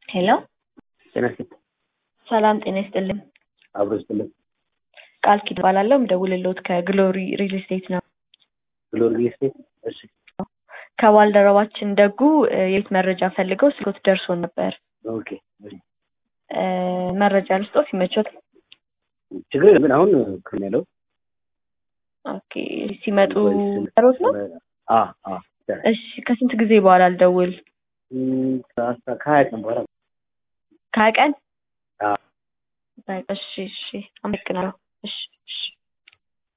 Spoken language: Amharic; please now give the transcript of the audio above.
ሄሎ ጤና ይስጥልኝ። ሰላም ጤና ይስጥልኝ። አብሮ ይስጥልኝ። ቃል ኪድ እባላለሁ። የምደውልልዎት ከግሎሪ ሪል ስቴት ነው። ግሎሪ ሪል ስቴት። እሺ ከባልደረባችን ደጉ እ የቤት መረጃ ፈልገው ስልክዎት ደርሶን ነበር። ኦኬ። እሺ። እ መረጃ ልስጦት ይመቾት? ችግር የለም ግን አሁን ክም ያለው ኦኬ። ሲመጡ ጠሮት ነው? አ አ እሺ። ከስንት ጊዜ በኋላ ልደውል? እም፣ ከአስራ ከሀያ ቀን በኋላ ከሀያ ቀን? አ በቃ እሺ፣ እሺ። አመሰግናለሁ። እሺ፣ እሺ።